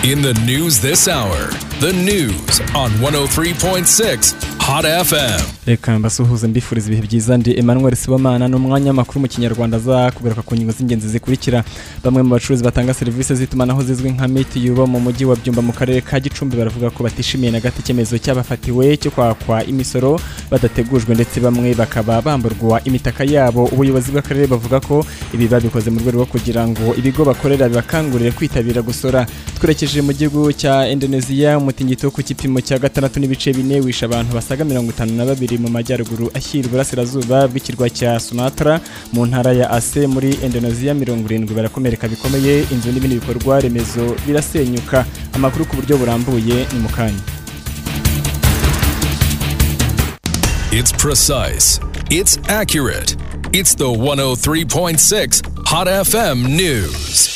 In the news this hour, the news on 103.6 Hot FM. reka mbasuhuze mbifuriza ibihe byiza ndi emmanuel sibomana n'umwanya w'amakuru mu kinyarwanda aza kugaruka ku ngingo z'ingenzi zikurikira bamwe mu bacuruzi batanga serivisi z'itumanaho zizwi nka mitiyu bo mu mujyi wa byumba mu karere ka gicumbi baravuga ko batishimiye na gato icyemezo cy'abafatiwe cyo kwakwa imisoro badategujwe ndetse bamwe bakaba bamburwa imitaka yabo ubuyobozi bw'akarere bavuga ko ibi babikoze mu rwego rwo kugira ngo ibigo bakorera bibakangurire kwitabira gusora twerekeje mu gihugu cya indoneziya umutingito wo ku gipimo cya gatandatu n'ibice bine wishe abantu basaga mirongo itanu na babiri mu majyaruguru ashyira iburasirazuba bw'ikirwa cya sumatra mu ntara ya ase muri indoneziya mirongo irindwi barakomereka bikomeye inzu n'ibindi bikorwa remezo birasenyuka amakuru ku buryo burambuye ni mu kanya It's precise, it's accurate, it's the 103.6 Hot FM News.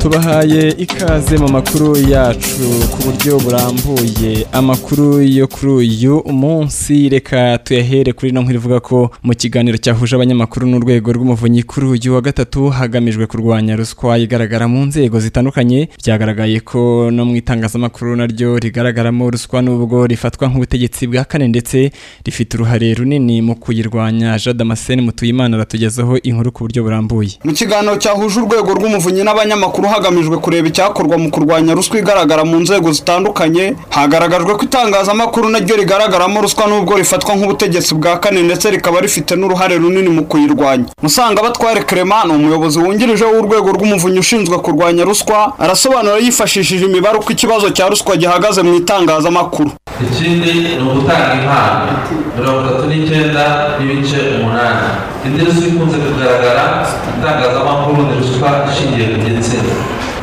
tubahaye ikaze mu makuru yacu ku buryo burambuye amakuru yo kuri uyu munsi reka tuyahere kuri ino nkuru ivuga ko mu kiganiro cyahuje abanyamakuru n'urwego rw'umuvunyi kuri uyu wa gatatu hagamijwe kurwanya ruswa igaragara mu nzego zitandukanye byagaragaye ko no mu itangazamakuru naryo rigaragaramo ruswa n'ubwo rifatwa nk'ubutegetsi bwa kane ndetse rifite uruhare runini mu kuyirwanya jean damascene mutuyimana aratugezaho inkuru ku buryo burambuye mu kiganiro cyahuje urwego rw'umuvunyi n'abanyamakuru hagamijwe kureba icyakorwa mu kurwanya ruswa igaragara mu nzego zitandukanye hagaragajwe ko itangazamakuru naryo rigaragaramo ruswa nubwo rifatwa nk'ubutegetsi bwa kane ndetse rikaba rifite n'uruhare runini mu kuyirwanya musanga batware Clement ni umuyobozi wungirije w'urwego rw'umuvunyi ushinzwe kurwanya ruswa arasobanura yifashishije imibare uko ikibazo cya ruswa gihagaze mu itangazamakuru ikindi ni ugutanga impano mirongo itatu n'icyenda n'ibice umunani indi ruswa ikunze kugaragara mu itangazamakuru ni ruswa ishingiye ku gitsina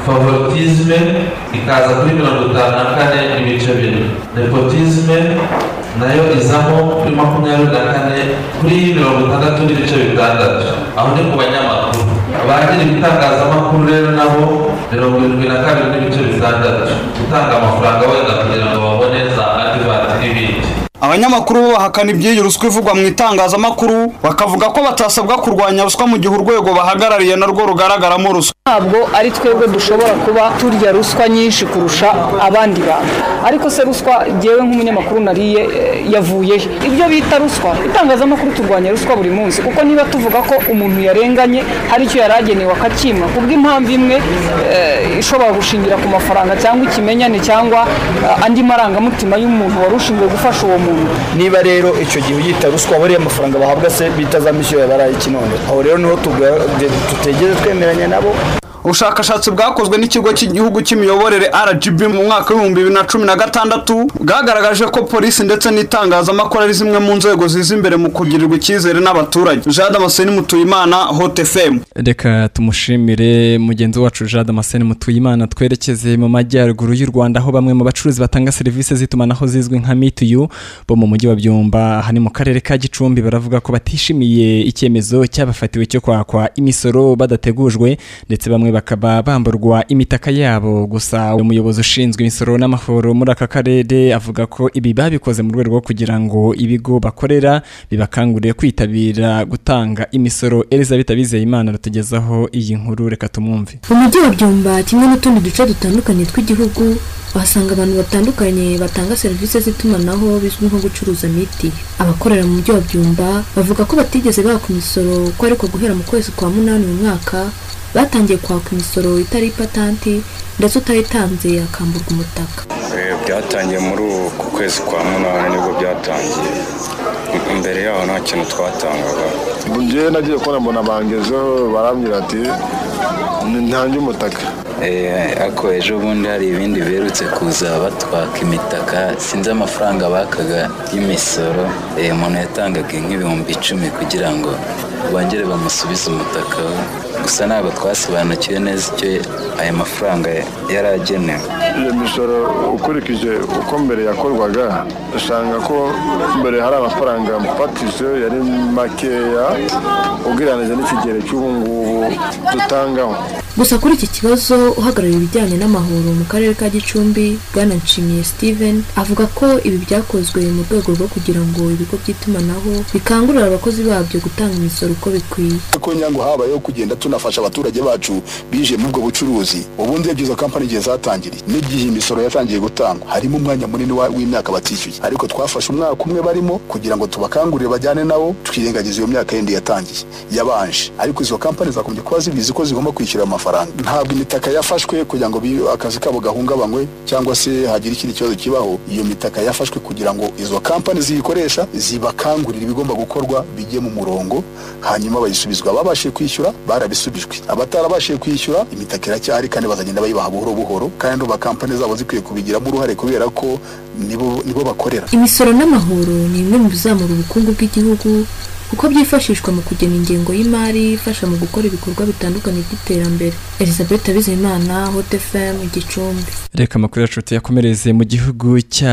favoritisme ikaza kuri mirongo itanu na kane n'ibice bine nepotisme nayo izamo kuri makumyabiri na kane kuri mirongo itandatu n'ibice bitandatu aho ni ku banyamakuru abagira ibitangazamakuru rero nabo mirongo irindwi na kabiri n'ibice bitandatu gutanga amafaranga wenda kugira ngo babone za adivati n'ibindi abanyamakuru bo bahakana iby'iyi ruswa ivugwa mu itangazamakuru bakavuga ko batasabwa kurwanya ruswa mu gihe urwego bahagarariye narwo rugaragaramo ruswa ntabwo ari twebwe dushobora kuba turya ruswa nyinshi kurusha abandi bantu ariko se ruswa jyewe nk'umunyamakuru nariye eh, yavuye he ibyo bita ruswa itangazamakuru turwanya ruswa buri munsi kuko niba tuvuga ko umuntu yarenganye hari icyo yari agenewe akakima kubw'impamvu imwe eh, ishobora gushingira ku mafaranga cyangwa ikimenyane cyangwa eh, andi marangamutima y'umuntu wari ushinzwe gufasha uwo muntu niba rero icyo gihe uyita ruswa aba ariya mafaranga bahabwa se bita za misiyo ya barayi kinondo aho rero niho tuga- tutegeze twemeranya nabo ubushakashatsi bwakozwe n'ikigo cy'igihugu cy'imiyoborere rgb mu mwaka w'ibihumbi bibiri na cumi na gatandatu bwagaragaje ko polisi ndetse n'itangazamakuru ari zimwe mu nzego ziza imbere mu kugirirwa icyizere n'abaturage jean damascene mutuyimana hot fm reka tumushimire mugenzi wacu jean damascene mutuyimana twerekeze mu majyaruguru y'u rwanda aho bamwe mu bacuruzi batanga serivisi z'itumanaho zizwi nka mitiyu bo mu mujyi wa byumba aha ni mu karere ka gicumbi baravuga ko batishimiye icyemezo cy'abafatiwe cyo kwakwa imisoro badategujwe ndetse bamwe bakaba bamburwa imitaka yabo gusa umuyobozi ushinzwe imisoro n'amahoro muri aka karere avuga ko ibi babikoze mu rwego rwo kugira ngo ibigo bakorera bibakangurire kwitabira gutanga imisoro elizabeth abizeyimana aratugezaho iyi nkuru reka tumwumve mu mujyi wa byumba kimwe n'utundi duce dutandukanye tw'igihugu uhasanga abantu batandukanye batanga serivisi z'itumanaho bizwi nko gucuruza miti abakorera mu mujyi wa byumba bavuga ko batigeze baka imisoro ko ariko guhera mu kwezi kwa munani uyu mwaka batangiye kwaka imisoro itari ipatanti ndetse utayitanze akamburwa umutaka Eh, byatangiye muri uku kwezi kwa munani nibwo byatangiye M- imbere yaho nta kintu twatangaga njyewe nagiye kubona mbona bangezeho barambwira ati ntange umutaka Eh, ariko ejo bundi hari ibindi berutse kuza batwaka imitaka sinzi amafaranga bakaga y'imisoro Eh, umuntu yatangaga nk'ibihumbi icumi kugira ngo bongere bamusubize umutaka we gusa ntabwo twasobanukiwe neza icyo aya mafaranga yari agenewe iyo misoro ukurikije uko mbere yakorwaga usanga ko mbere hari amafaranga mfatishije yari makeya ugereranyije n'ikigero cy'ubu ngubu dutangaho gusa kuri iki kibazo uhagarariye ibijyanye n'amahoro mu karere ka gicumbi bwana nshimiye steven avuga ko ibi byakozwe mu rwego rwo kugira ngo ibigo by'itumanaho bikangurira abakozi babyo gutanga imisoro uko bikwiye ko nyango habayeho kugenda tunafasha abaturage bacu bije muri ubwo bucuruzi ubundi iyo izo kampani igihe zatangiriye n'igihe imisoro yatangiye gutangwa harimo umwanya munini wa- w'imyaka batishyuye ariko twafashe umwaka umwe barimo kugira ngo tubakangurire bajyane nabo twirengagiza iyo myaka yindi yatangiye yabanje ariko izo kampani zakomeje kuba zibizi ko zigomba kwishyura ayo mafaranga ntabwo imitaka yafashwe kugira ngo bi- akazi kabo gahungabanywe cyangwa se hagire ikindi kibazo kibaho iyo mitaka yafashwe kugira ngo izo kampani ziyikoresha zibakangurire ibigomba gukorwa bijye mu murongo hanyuma bayisubizwa ababashije kwishyura barabisubijwe abatarabashije kwishyura imitaka iracyahari kandi bazagenda bayibaha buhoro buhoro kandi ba kampani zabo zikwiye kubigiramo uruhare kubera ko nibo nibo bakorera imisoro n'amahoro ni bimwe mu bizamura ubukungu bw'igihugu kuko byifashishwa mu kugena ingengo y'imari ifasha mu gukora ibikorwa bitandukanye by'iterambere elizabeth abizimana hot fm gicumbi reka amakuru yacu tuyakomereze mu gihugu cya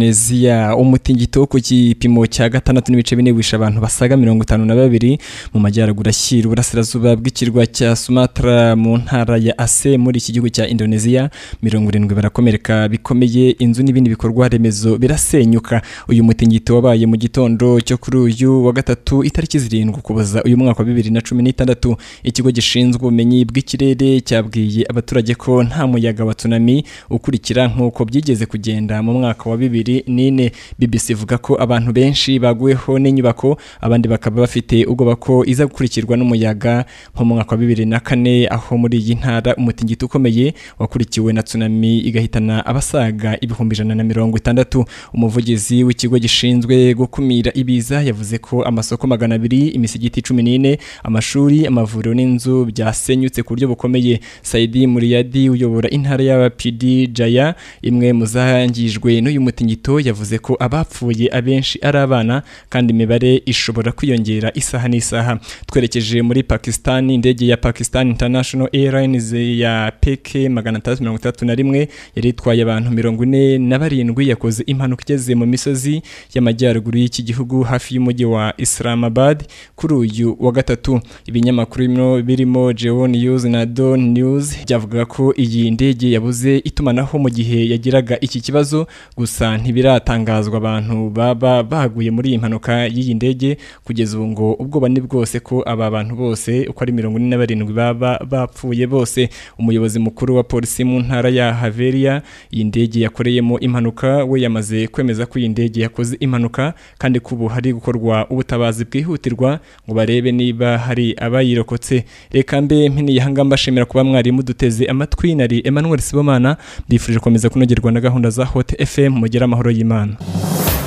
indoneziya umutingito wo ku gipimo cya gatandatu n'ibice bine wishe abantu basaga mirongo itanu na babiri mu majyaruguru ashyira uburasirazuba bw'ikirwa cya sumatra mu ntara ya ase muri iki gihugu cya indoneziya mirongo irindwi barakomereka bikomeye inzu n'ibindi bikorwa remezo birasenyuka uyu mutingito wabaye mu gitondo cyo kuri uyu wa gatatu itariki zirindwi ukuboza uyu mwaka wa bibiri na cumi n'itandatu ikigo gishinzwe ubumenyi bw'ikirere cyabwiye abaturage ko nta muyaga wa tsunami ukurikira nk'uko byigeze kugenda mu mwaka wa bibiri n'ine BBC ivuga ko abantu benshi baguweho n'inyubako abandi bakaba bafite ubwoba ko iza gukurikirwa n'umuyaga nko mu mwaka wa bibiri na kane aho muri iyi ntara umutingito ukomeye wakurikiwe na tsunami igahitana abasaga ibihumbi ijana na mirongo itandatu umuvugizi w'ikigo gishinzwe gukumira ibiza yavuze ko amasoko magana abiri imisigiti cumi n'ine amashuri amavuriro n'inzu byasenyutse ku buryo bukomeye saidi muriyadi uyobora intara y'abapd jaya imwe mu zangijwe n'uyu mutingito yavuze ko abapfuye abenshi ari abana kandi imibare ishobora kwiyongera isaha n'isaha twerekeje muri pakistan indege ya pakistan international airlines ya peke magana atandatu mirongo itandatu na rimwe yari itwaye abantu mirongo ine na barindwi yakoze impanuka igeze mu misozi y'amajyaruguru y'iki gihugu hafi y'umujyi wa islamabad kuri uyu wa gatatu ibinyamakuru bino birimo Geo News na Dawn News byavuga ko iyi ndege yabuze itumanaho mu gihe yagiraga iki kibazo gusa ntibiratangazwa abantu baba baguye muri iyi mpanuka y'iyi ndege kugeza ubu ngo ubwoba ni bwose ko aba bantu bose uko ari mirongo ine na barindwi baba bapfuye bose umuyobozi mukuru wa polisi mu ntara ya Haveria iyi ndege yakoreyemo impanuka we yamaze kwemeza ko iyi ndege yakoze impanuka kandi ko ubu hari gukorwa ubutabazi bwihutirwa ngo barebe niba hari abayirokotse reka mbe mpini yahanga mbashimira kuba mwari muduteze amatwi nari Emmanuel Sibomana mbifurije gukomeza kunogerwa na gahunda za Hot FM mugire amahoro y'Imana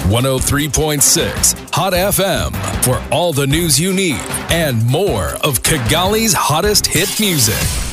103.6 Hot FM for all the news you need and more of Kigali's hottest hit music.